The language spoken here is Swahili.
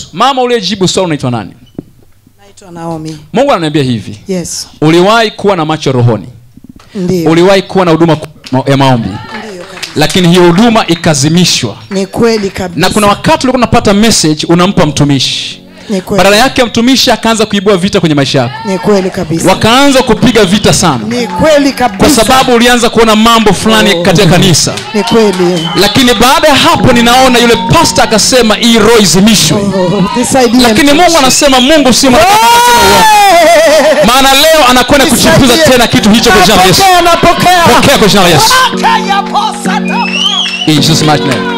yesu mama uliyejibu swali unaitwa nani naitwa naomi mungu ananiambia hivi yes uliwahi kuwa na macho rohoni ndio uliwahi kuwa na huduma ma- ya maombi ndio kabisa. lakini hiyo huduma ikazimishwa ni kweli kabisa na kuna wakati ulikuwa unapata message unampa mtumishi ni kweli badala yake mtumishi akaanza kuibua vita kwenye maisha yako ni kweli kabisa wakaanza kupiga vita sana ni kweli kabisa kwa sababu ulianza kuona mambo fulani Oh. katika kanisa ni kweli lakini baada ya hapo ninaona yule pasta akasema hii roho izimishwe Oh, nisaidie lakini mungu anasema mungu si mwanadamu anasema uongo. maana leo anakwenda kuchipuza Nisaidie. tena kitu hicho kwa jina la yesu napokea napokea pokea kwa jina la yesu in jesus mighty name